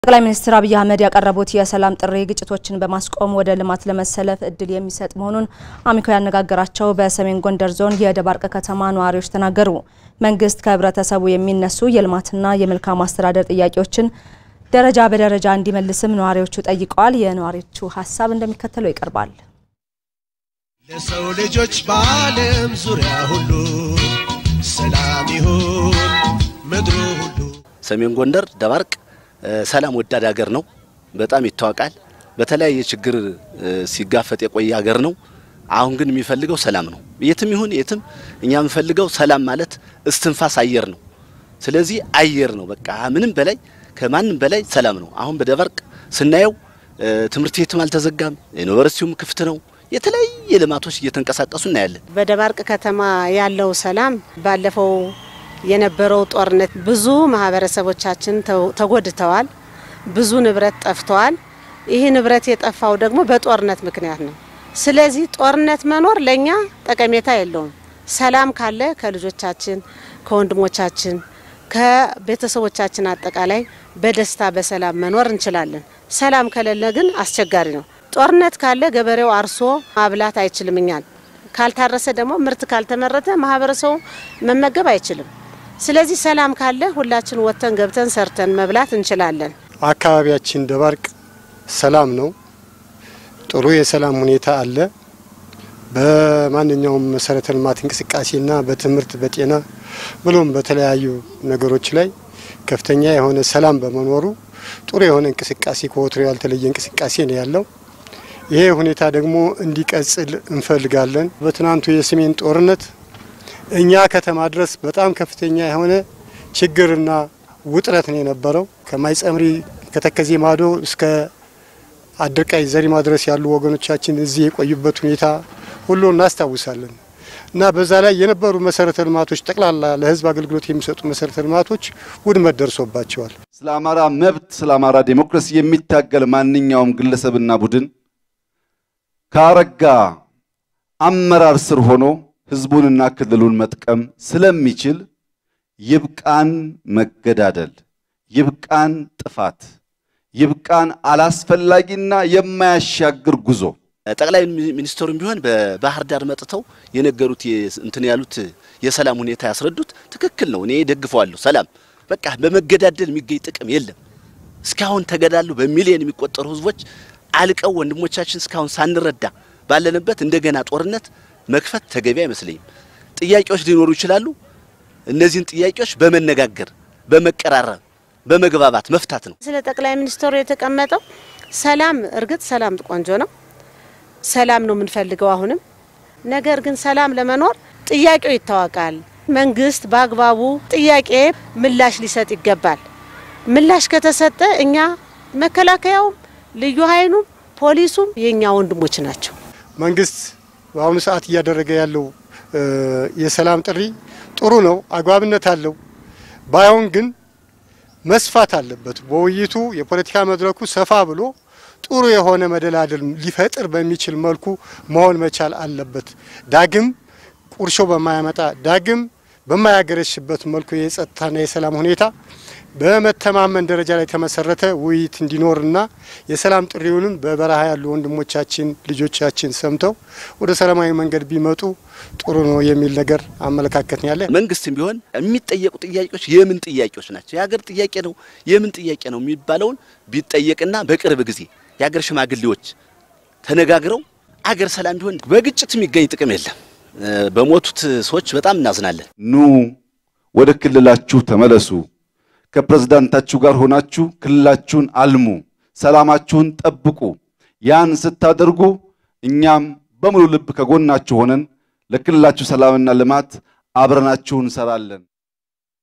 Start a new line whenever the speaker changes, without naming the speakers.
ጠቅላይ ሚኒስትር አብይ አህመድ ያቀረቡት የሰላም ጥሪ ግጭቶችን በማስቆም ወደ ልማት ለመሰለፍ እድል የሚሰጥ መሆኑን አሚኮ ያነጋገራቸው በሰሜን ጎንደር ዞን የደባርቅ ከተማ ነዋሪዎች ተናገሩ። መንግስት ከህብረተሰቡ የሚነሱ የልማትና የመልካም አስተዳደር ጥያቄዎችን ደረጃ በደረጃ እንዲመልስም ነዋሪዎቹ ጠይቀዋል። የነዋሪዎቹ ሀሳብ እንደሚከተለው ይቀርባል።
ለሰው ልጆች በዓለም ዙሪያ ሁሉ ሰላም ይሁን ምድሩ ሁሉ።
ሰሜን ጎንደር ደባርቅ ሰላም ወዳድ ሀገር ነው። በጣም ይታወቃል። በተለያየ ችግር ሲጋፈጥ የቆየ ሀገር ነው። አሁን ግን የሚፈልገው ሰላም ነው። የትም ይሁን የትም እኛ የምንፈልገው ሰላም ማለት እስትንፋስ አየር ነው። ስለዚህ አየር ነው በቃ ምንም በላይ ከማንም በላይ ሰላም ነው። አሁን በደባርቅ ስናየው ትምህርት ቤትም አልተዘጋም፣ ዩኒቨርሲቲውም ክፍት ነው። የተለያየ ልማቶች እየተንቀሳቀሱ እናያለን።
በደባርቅ ከተማ ያለው ሰላም ባለፈው የነበረው ጦርነት ብዙ ማህበረሰቦቻችን ተጎድተዋል። ብዙ ንብረት ጠፍተዋል። ይህ ንብረት የጠፋው ደግሞ በጦርነት ምክንያት ነው። ስለዚህ ጦርነት መኖር ለኛ ጠቀሜታ የለውም። ሰላም ካለ ከልጆቻችን፣ ከወንድሞቻችን፣ ከቤተሰቦቻችን አጠቃላይ በደስታ በሰላም መኖር እንችላለን። ሰላም ከሌለ ግን አስቸጋሪ ነው። ጦርነት ካለ ገበሬው አርሶ ማብላት አይችልም። እኛን ካልታረሰ ደግሞ ምርት ካልተመረተ ማህበረሰቡ መመገብ አይችልም። ስለዚህ ሰላም ካለ ሁላችን ወጥተን ገብተን ሰርተን መብላት እንችላለን።
አካባቢያችን ደባርቅ ሰላም ነው። ጥሩ የሰላም ሁኔታ አለ። በማንኛውም መሰረተ ልማት እንቅስቃሴና በትምህርት በጤና ብሎም በተለያዩ ነገሮች ላይ ከፍተኛ የሆነ ሰላም በመኖሩ ጥሩ የሆነ እንቅስቃሴ ከወትሮ ያልተለየ እንቅስቃሴ ነው ያለው። ይሄ ሁኔታ ደግሞ እንዲቀጥል እንፈልጋለን። በትናንቱ የሰሜን ጦርነት እኛ ከተማ ድረስ በጣም ከፍተኛ የሆነ ችግርና ውጥረት ነው የነበረው። ከማይጸምሪ ከተከዜ ማዶ እስከ አድርቃይ ዘሪማ ድረስ ያሉ ወገኖቻችን እዚህ የቆዩበት ሁኔታ ሁሉ እናስታውሳለን እና በዛ ላይ የነበሩ መሰረተ ልማቶች ጠቅላላ ለሕዝብ አገልግሎት የሚሰጡ መሰረተ ልማቶች ውድመት ደርሶባቸዋል።
ስለ አማራ መብት፣ ስለ አማራ ዴሞክራሲ የሚታገል ማንኛውም ግለሰብና ቡድን ከአረጋ አመራር ስር ሆኖ ህዝቡንና ክልሉን መጥቀም ስለሚችል ይብቃን መገዳደል፣ ይብቃን ጥፋት፣ ይብቃን አላስፈላጊና የማያሻግር ጉዞ።
ጠቅላይ ሚኒስትሩም ቢሆን በባህር ዳር መጥተው የነገሩት እንትን ያሉት የሰላም ሁኔታ ያስረዱት ትክክል ነው። እኔ ደግፈዋለሁ። ሰላም በቃ በመገዳደል የሚገኝ ጥቅም የለም። እስካሁን ተገዳሉ በሚሊዮን የሚቆጠሩ ህዝቦች አልቀው ወንድሞቻችን እስካሁን ሳንረዳ ባለንበት እንደገና ጦርነት መክፈት ተገቢ አይመስለኝም። ጥያቄዎች ሊኖሩ ይችላሉ። እነዚህን ጥያቄዎች በመነጋገር በመቀራረብ በመግባባት መፍታት ነው።
ስለ ጠቅላይ ሚኒስትሩ የተቀመጠው ሰላም፣ እርግጥ ሰላም ቆንጆ ነው። ሰላም ነው የምንፈልገው አሁንም። ነገር ግን ሰላም ለመኖር ጥያቄው ይታወቃል። መንግስት በአግባቡ ጥያቄ ምላሽ ሊሰጥ ይገባል። ምላሽ ከተሰጠ እኛ መከላከያውም ልዩ ኃይሉም ፖሊሱም የእኛ ወንድሞች ናቸው።
መንግስት በአሁኑ ሰዓት እያደረገ ያለው የሰላም ጥሪ ጥሩ ነው፣ አግባብነት አለው። ባይሆን ግን መስፋት አለበት። በውይይቱ የፖለቲካ መድረኩ ሰፋ ብሎ ጥሩ የሆነ መደላደል ሊፈጥር በሚችል መልኩ መሆን መቻል አለበት። ዳግም ቁርሾ በማያመጣ ዳግም በማያገረሽበት መልኩ የጸጥታና የሰላም ሁኔታ በመተማመን ደረጃ ላይ የተመሰረተ ውይይት እንዲኖርና የሰላም ጥሪውንም በበረሃ ያሉ ወንድሞቻችን ልጆቻችን ሰምተው ወደ ሰላማዊ መንገድ ቢመጡ ጥሩ ነው የሚል ነገር አመለካከት ያለ።
መንግስትም ቢሆን የሚጠየቁ ጥያቄዎች የምን ጥያቄዎች ናቸው? የሀገር ጥያቄ ነው የምን ጥያቄ ነው የሚባለውን ቢጠየቅና በቅርብ ጊዜ የሀገር ሽማግሌዎች ተነጋግረው አገር ሰላም ቢሆን በግጭት የሚገኝ ጥቅም የለም። በሞቱት ሰዎች በጣም እናዝናለን።
ኑ ወደ ክልላችሁ ተመለሱ። ከፕሬዝዳንታችሁ ጋር ሆናችሁ ክልላችሁን አልሙ፣ ሰላማችሁን ጠብቁ። ያን ስታደርጉ እኛም በሙሉ ልብ ከጎናችሁ ሆነን ለክልላችሁ ሰላምና ልማት አብረናችሁ እንሰራለን።